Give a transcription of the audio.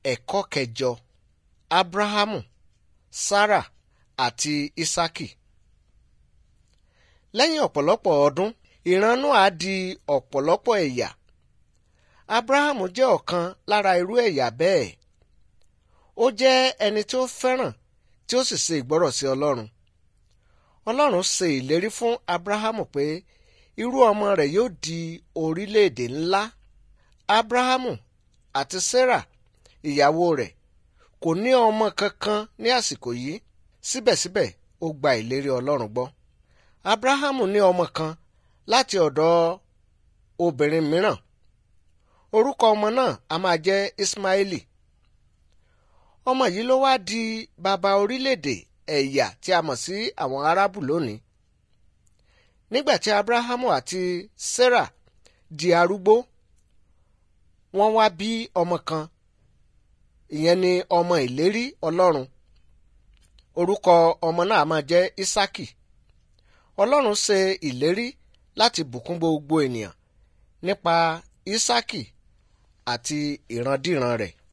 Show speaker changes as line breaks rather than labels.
ẹ̀kọ́ kẹjọ abrahamu sarah àti isaki. lẹ́yìn ọ̀pọ̀lọpọ̀ ọdún ìran Nóà di ọ̀pọ̀lọpọ̀ ẹ̀yà abrahamu jẹ́ ọ̀kan lára irú ẹ̀yà bẹ́ẹ̀ ó jẹ́ ẹni tí ó fẹ́ràn tí ó sì ṣe ìgbọ́rọ̀ sí ọlọ́run ọlọ́run ṣe ìlérí fún abrahamu pé irú ọmọ rẹ̀ yóò di orílẹ̀-èdè ńlá abrahamu àti sarah ìyàwó rẹ̀ kò ní ọmọ kankan ní àsìkò yìí síbẹ̀síbẹ̀ ó gba ìlérí ọlọ́run gbọ́ abrahamu ní ọmọ kan láti ọ̀dọ̀ obìnrin mìíràn orúkọ ọmọ náà a máa jẹ́ ismaili ọmọ yìí ló wá di bàbá orílẹ̀-èdè ẹ̀yà tí a mọ̀ sí àwọn arábù lónìí nígbà tí abrahamu àti sarah di arúgbó wọ́n wá bí ọmọ kan ìyẹn ni ọmọ ìlérí ọlọ́run orúkọ ọmọ náà máa jẹ́ isaki ọlọ́run ṣe ìlérí láti bùkún gbogbo ènìyàn nípa isaki àti ìrandíran rẹ̀